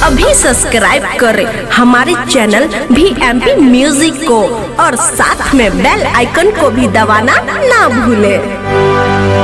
अभी सब्सक्राइब करें हमारे चैनल भी एम पी म्यूजिक को और साथ में बेल आइकन को भी दबाना ना भूलें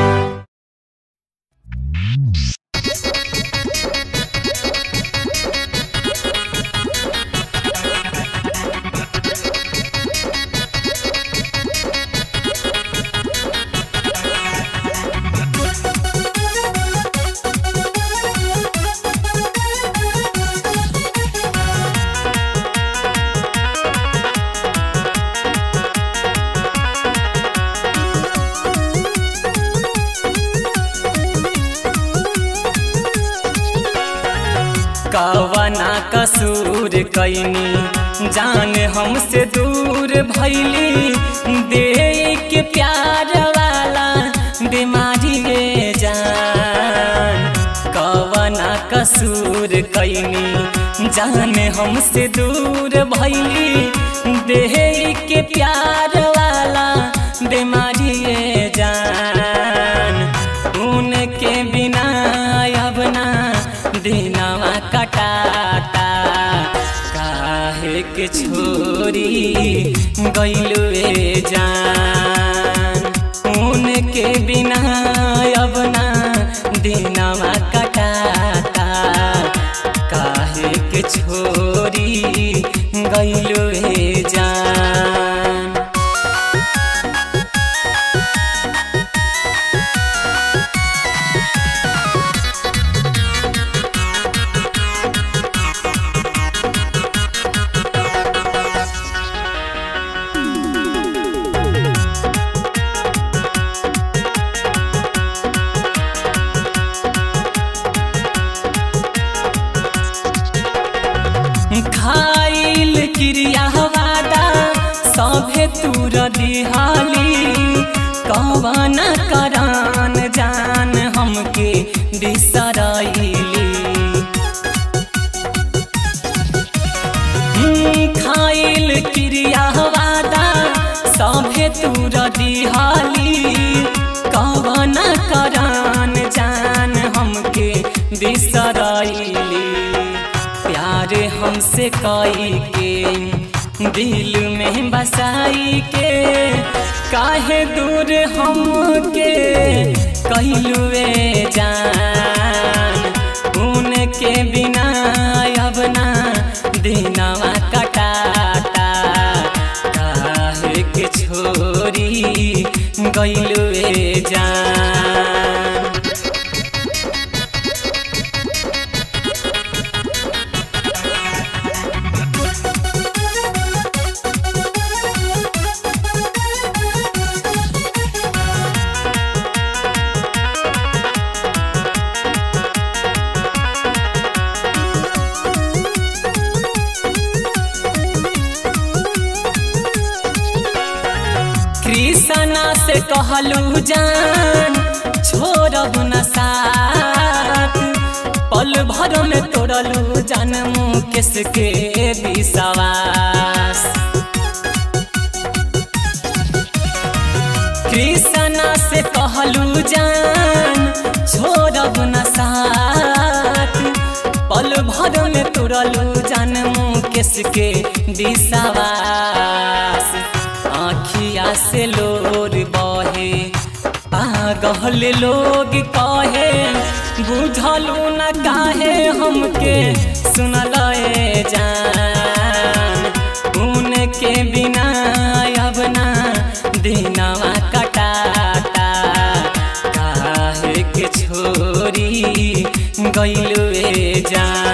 कवना कसूर कैनी जान हमसे दूर भैली दे के प्यार वाला बीमारी ये जान कवना कसूर कैनी जान हमसे दूर भैली दे के प्यार वाला बीमारी ये जान उनके बिना अब ना दिनवा कटाता काहे के छोरी गैलू रे जान उनके बिना अब ना दिनवा कटाता काहे के छोरी गैलू रे जान खाइल क्रिया वादा सभे तूर दिहाली कवन करान जान हमके बिसरैली खाइल क्रिया वादा सभे तूर दिहाली कवन करान जान हमके बिसरैली प्यार हमसे कई के दिल में बसाई के काहे दूर हमके कहलुए जान उनके बिना अब ना दिनवा कटाता काहे के छोरी गैलुए जान कृष्णा से कहलू जान छोड़ब न साथ पल भर में तोड़लू जान मुकेश के विश्वास कृष्णा से कहलू जान छोड़ब न साथ पल भर में तोड़लू जान मुकेश के विश्वास आखिया से लोर बहे पागल लोग कहे बुझलू न काहे हमके सुनल जान उनके बिना अब ना दिनवा कटाता काहे के छोरी गैलू जान